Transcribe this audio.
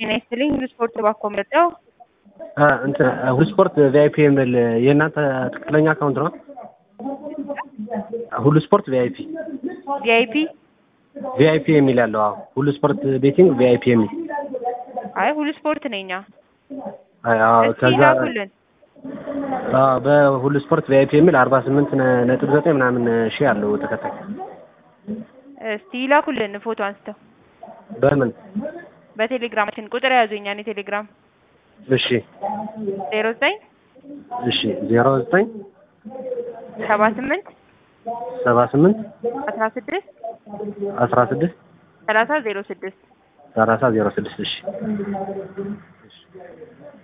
ጤና ይስጥልኝ ሁሉ ስፖርት ባኮ መጣው እንትን ሁሉ ስፖርት ቪአይፒ የሚል የእናንተ ትክክለኛ አካውንት ነው? ሁሉ ስፖርት ቪአይፒ ቪአይፒ ቪአይፒ የሚል ያለው አዎ፣ ሁሉ ስፖርት ቤቲንግ ቪአይፒ የሚል አይ ሁሉ ስፖርት ነኝ። አይ አዎ፣ እስኪ ከዛ ላኩልን። አዎ፣ በሁሉ ስፖርት ቪአይፒ የሚል አርባ ስምንት ነጥብ ዘጠኝ ምናምን ሺህ አለው ተከታይ። እስቲ ላኩልን ፎቶ አንስተው በምን በቴሌግራማችን ቁጥር ያዙኛን የቴሌግራም እሺ ዜሮ ዘጠኝ እሺ ዜሮ ዘጠኝ ሰባ ስምንት ሰባ ስምንት አስራ ስድስት አስራ ስድስት ሰላሳ ዜሮ ስድስት ሰላሳ ዜሮ ስድስት እሺ